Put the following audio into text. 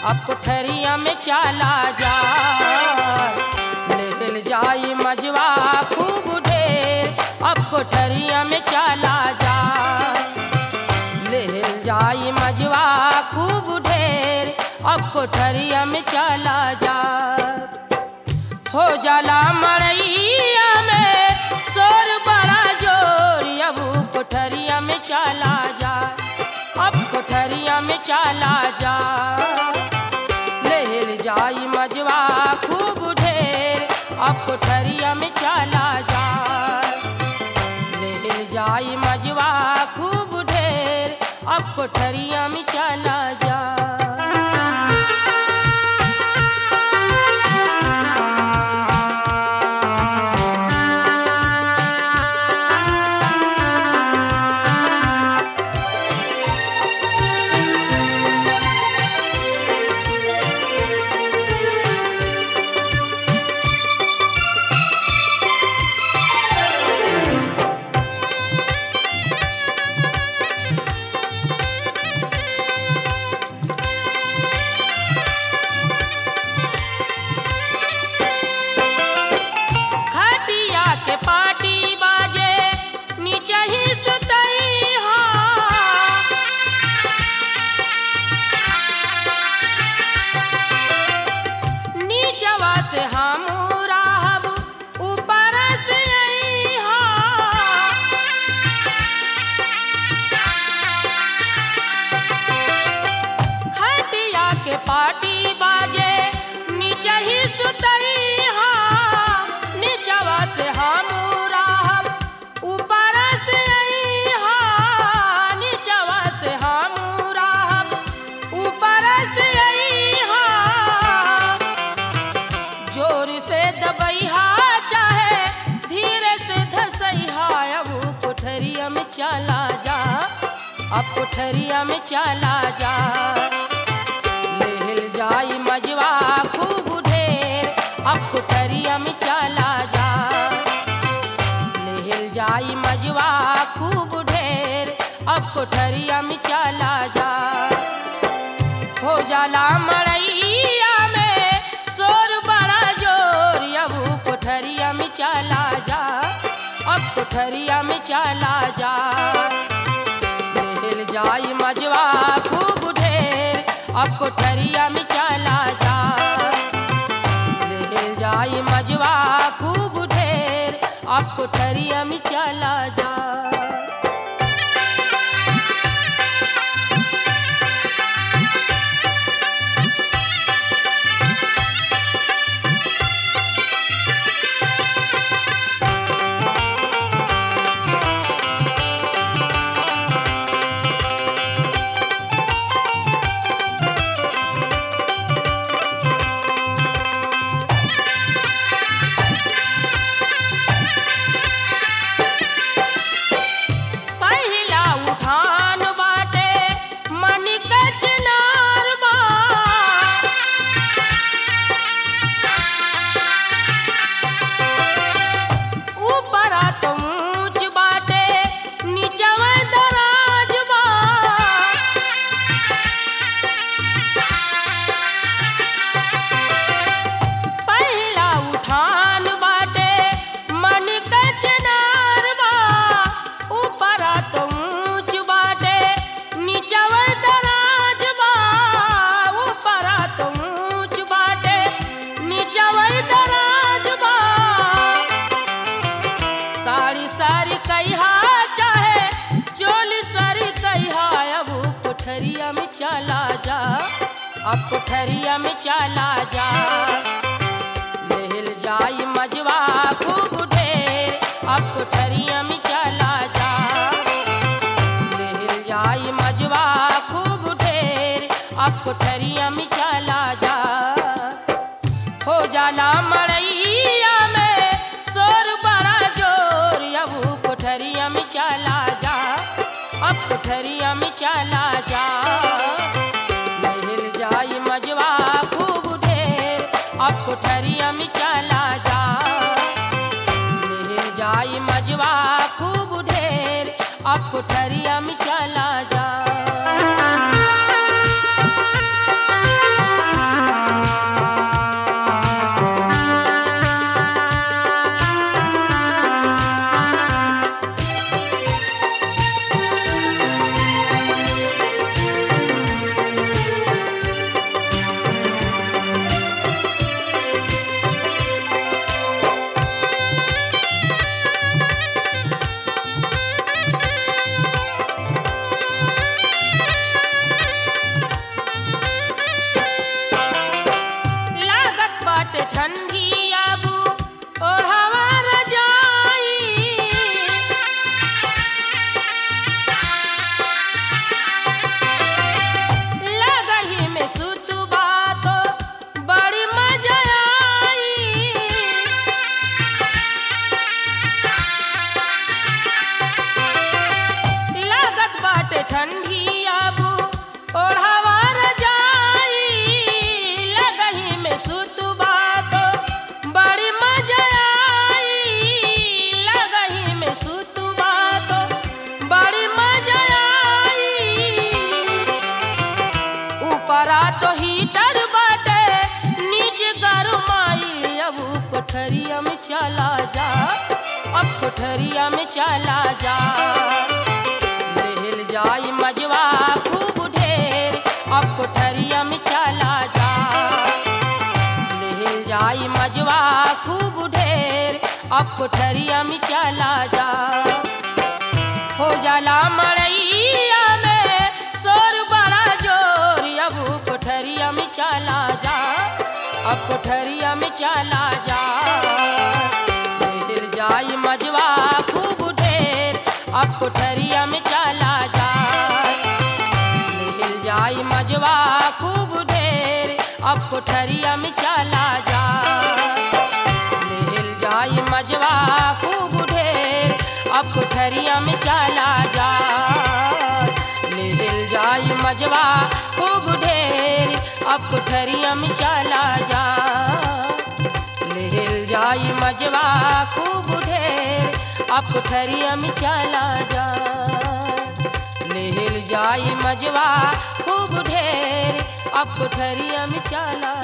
अब कोठरिया में चला जा ले जाई मजवा खूब ढेर अब कोठरिया में चला जा ले जाई मजवा खूब ढेर अब कोठरिया में चला जा हो जाला मरैया में शोर बड़ा जोर अब कोठरिया में चला जा अब कोठरिया में चला जा ले जाई मजवा खूब ढेर अब कोठरिया में चला जा ले जाई मजवा खूब ढेर अब कोठरिया में चला जा खटिया के पाटी बाजे नीचे ही सुतई हा नीचवा से हम राहब ऊपर से आई हा खटिया के पाटी बाजे नीचे ही सुतई हा नीचवा से हम राहब ऊपर से आई हा नीचवा से हम राहब ऊपर से आई हा जोर से दबैहा चाहे धीरे से धसैहा अब कोठरिया में चला जा अब कोठरिया में चला जा लेहल जाई मजवा खूब ढेर अब कोठरिया में चला जा लेहल जाई मजवा खूब ढेर अब कोठरिया में चला जा हो जाला मड़ैया में शोर बड़ा जोर अब कोठरिया में चला जा अब कोठरिया में चला जा लेहल जाई मजवा खूब ढेर अब कोठरिया में चला जा लेहल जाई मजवा खूब ढेर अब कोठरिया में चला जा पहिला उठान बाटे मनिक चिनार बा ऊपरा तो ऊंच बाटे नीचवा दराज बा पहिला उठान बाटे मनिक चिनार बा ऊपरा तो ऊंच बाटे नीचवा दराज बा ऊपरा तो ऊंच बाटे नीचवा दराज बा साड़ी साड़ी कहिया चाहे चोली साड़ी कहिया अब कोठरिया में चला जा अब कोठरिया में चला जा लेहल जाई मजवा खूब ढेर अब कोठरिया में चला जा लेहल जाई मजवा खूब ढेर अब कोठरिया में चला जा हो जाला मड़ैया में शोर बड़ा जोर अब कोठरिया में चला जा अब कोठरिया में चला जा लेहल जाई मजवा खूब ढेर अब कोठरिया में चला जा लेहल जाई मजवा खूब ढेर अब कोठरिया में चला जा चला जा अब कोठरिया में चला जा लेहल जाई मजवा खूब ढेर अब कोठरिया में चला जा लेहल जाई मजवा खूब ढेर अब कोठरिया में चला जा हो जाला मड़ैया में शोर बड़ा जोर अब कोठरिया में चला जा अब कोठरिया में चला जा मिल जाई मजवा खूब ढेर अब कोठरिया में चला जा मिल जाई मजवा खूब ढेर अब कोठरिया में चला जा मिल जाई मजवा खूब ढेर अब कोठरिया में चला जा मिल जाई मजवा खूब ढेर अब कोठरिया में चला जा मिल जाई मजवा खूब ढेर अब कोठरिया में चला जा मिल जाई मजवा खूब ढेर अब कोठरिया में चला